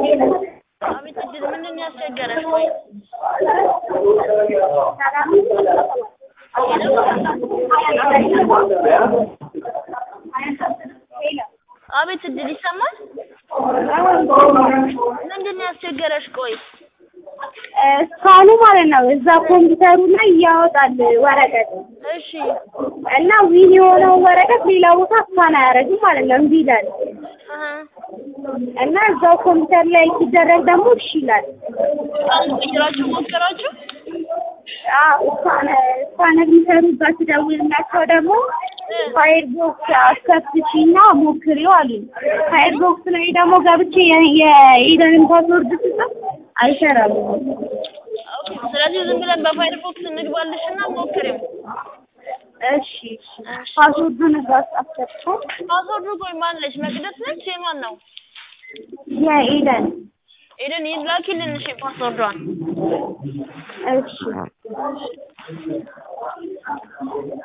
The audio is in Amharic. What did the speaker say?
አቤት እድል ምንድን ነው ያስቸገረሽ? ቆይ አቤት እድል ይሰማል? ምንድን ነው ያስቸገረሽ? ቆይ እስካሁኑ ማለት ነው እዛ ኮምፒውተሩ ላይ ያወጣል ወረቀት እሺ እና ዊን የሆነው ወረቀት ሌላ ቦታ እስካን አያደርግም ማለት ነው እምቢ ይላል አሀ እና እዛው ኮምፒውተር ላይ ሲደረግ ደግሞ እሺ ይላል። አሁን ቀይራችሁ ሞከራችሁ? እስካን የሚሰሩበት ደውልላቸው ደግሞ ፋይር ቦክስ አስከፍቺና ሞክሪው አሉኝ። ፋይር ቦክስ ላይ ደግሞ ገብቼ የኢደንን ፓስወርድ ስጽፍ አይሰራም። ኦኬ ስለዚህ ዝም ብለን በፋይርፎክስ እንግባልሽና ሞክሪው። እሺ ፓስወርዱን እዛ አስከፍቶ ፓስወርዱ ቆይ ማን ነች? መቅደስ ነች? የማን ነው? የኢደን ኤደን ይላኪልን እሺ ፓስወርዷን። እሺ